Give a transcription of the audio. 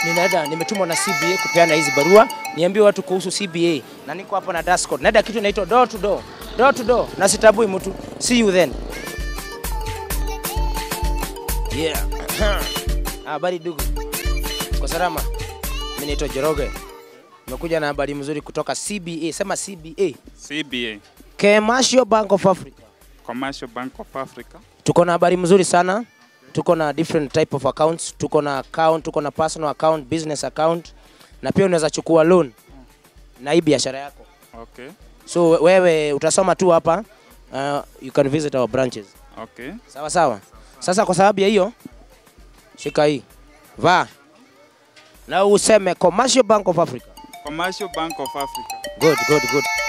ninaenda nimetumwa na CBA kupeana hizi barua, niambie watu kuhusu CBA, na niko hapa na Dascode. Naenda kitu inaitwa door to door, door to door, na sitabui mtu. See you then. Yeah. Habari dugu, kwa salama. Mimi naitwa Joroge, nimekuja na habari mzuri kutoka CBA. Sema CBA, CBA, Commercial Bank of Africa. Commercial Bank of Africa. Tuko na habari mzuri sana. Tuko na different type of accounts. Tuko na account, tuko na personal account, business account na pia unaweza chukua loan na hii biashara yako. Okay, So wewe utasoma tu hapa uh, you can visit our branches. okay. Sawa sawa. Sasa kwa sababu ya hiyo shika hii. Vaa. Na useme Commercial Bank of Africa. Commercial Bank of Africa. Good, good, good.